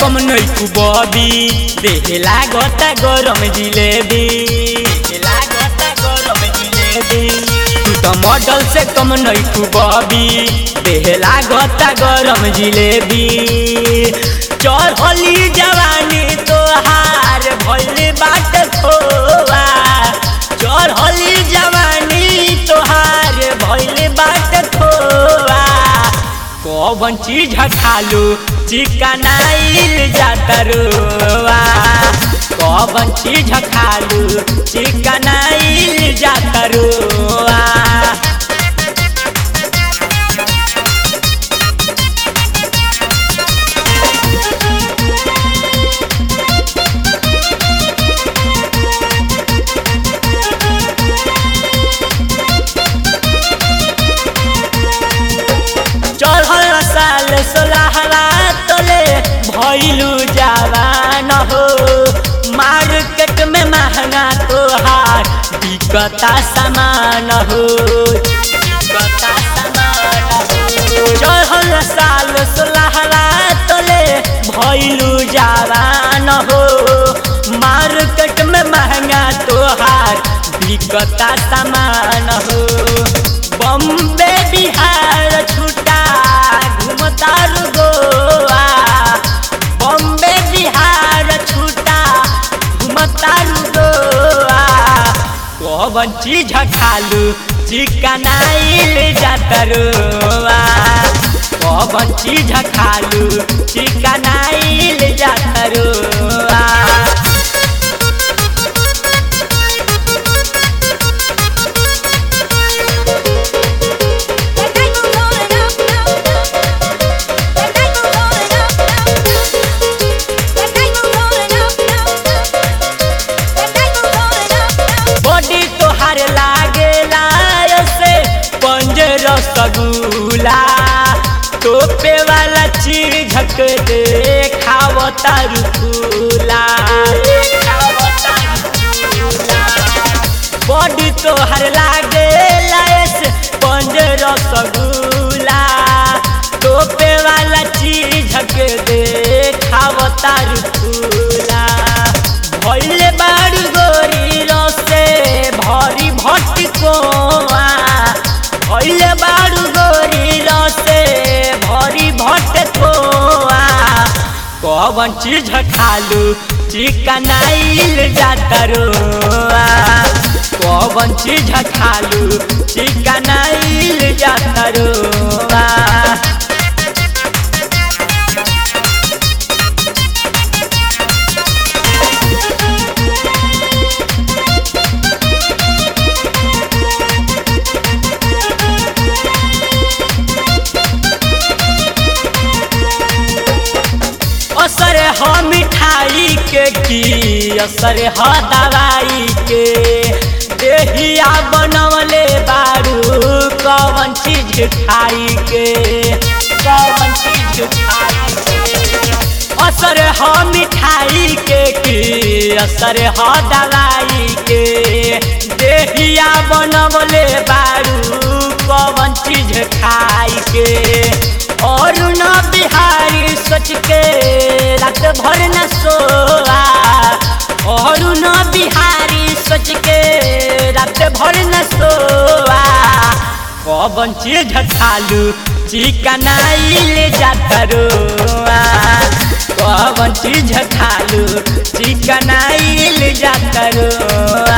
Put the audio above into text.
कम नैकू बबी देह लागता गरम जिलेबी देह लागता गरम जिलेबी तू तो मॉडल से कम नैकू बबी देह लागता गरम जिलेबी चढ़ली जवानी तोहार भइल बाट खोआ चढ़ली जवानी तोहार भइल बाट खोआ कौन चीज खालू चिकनाइल जातरुआ कौन चीज खालू चिकनाइल जातरुआ चढ़ल साल सोलहवा तोले भैलू जवान हो मार्केट में महंगा तोहार बिकता सामान हो बिकता सामान हो चढ़ल साल सोलहवा तोले भैलू जवान हो मार्केट में महंगा तोहार बिकता सामान हो बम्बे बिहार छुटा घूमतार गोवा बम्बे बिहार छुटा घूमतार गोवा कौन चीज खालू चिकनाइल जातरुआ कौन चीज खालू चिकनाइल जातरुआ That night was rolling up, up, up. That night was rolling up, up, up. That night was rolling up, up, up. That night was rolling up, up. Body तोहार लागेला से पंजर सगुला टोपे वाला चीज दे खावता रुकुला बॉडी तोहार लागेला से पंजर सगुला टोपे वाला चीज दे खावता रुकुला भइले बारू गोरी रसे भरी भटकोआ भइले बारू गोरी रसे भरी भटकोआ कौन चीज खालू चिकनाइल जातरुआ कौन चीज खालू चिकनाइल जातरुआ असर ह मिठाई के की असर ह दवाई के देहिया बनवले बारू कौन चीज खाई के कौन चीज खाई के असर ह मिठाई के की असर ह दवाई के देहिया बनवले बारू कौन चीज खाई के और न बिहारी सोच के रात भर न सोआ और न बिहारी सोच के रात भर न सोआ कौन चीज खालू चिकनाइल जातरुआ कौन चीज खालू चिकनाइल जातरुआ